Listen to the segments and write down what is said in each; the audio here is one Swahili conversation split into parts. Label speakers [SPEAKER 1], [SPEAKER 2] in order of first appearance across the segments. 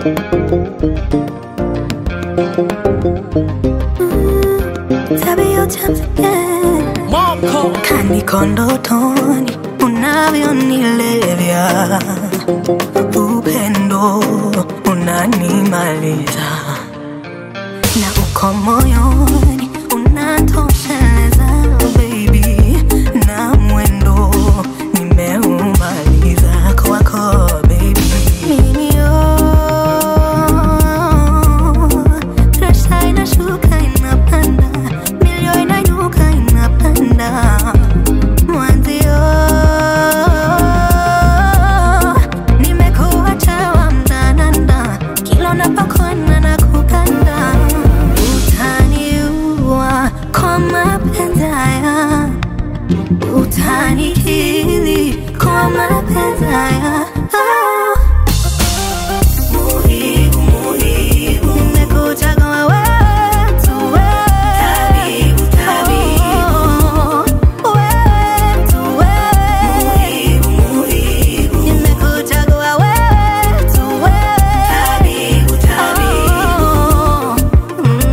[SPEAKER 1] Tabia utamsikia kaniko ndotoni unavyonilevya, upendo unanimaliza na uko moyoni unatosheleza baby, na mwendo nimeumaliza kwako baby. Mimi oh, presha inashuka inapanda, milio inainuka inapanda Mwanzio nimekuacha wa mdananda, kila unapokwenda na kukanda, utaniua kwa mapenzi haya, utanikili kwa mapenzi haya Ah. Muhibu, muhibu. Nimekuchagua wewe tu wewe. Oh, wewe tu wewe. Nimekuchagua wewe tu wewe. Oh, mm,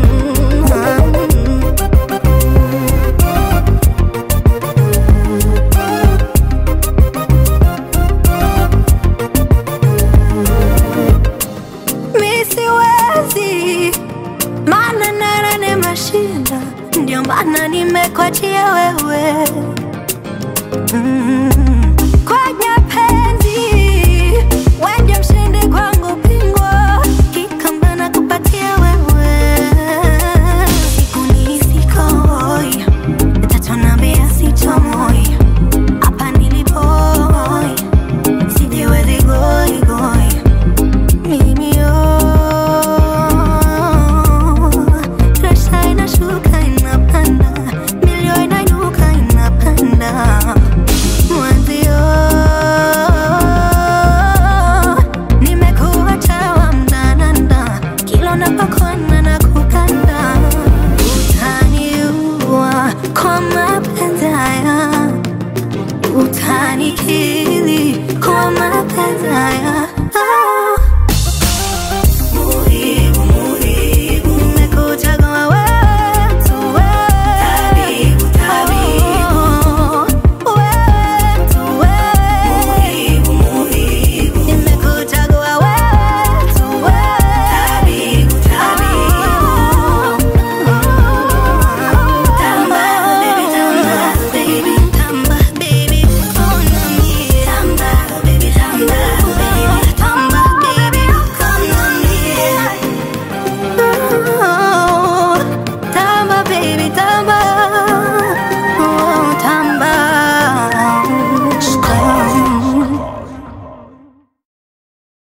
[SPEAKER 1] Mi siwezi, maana nara nimeshinda, ndio maana nimekwachia wewe.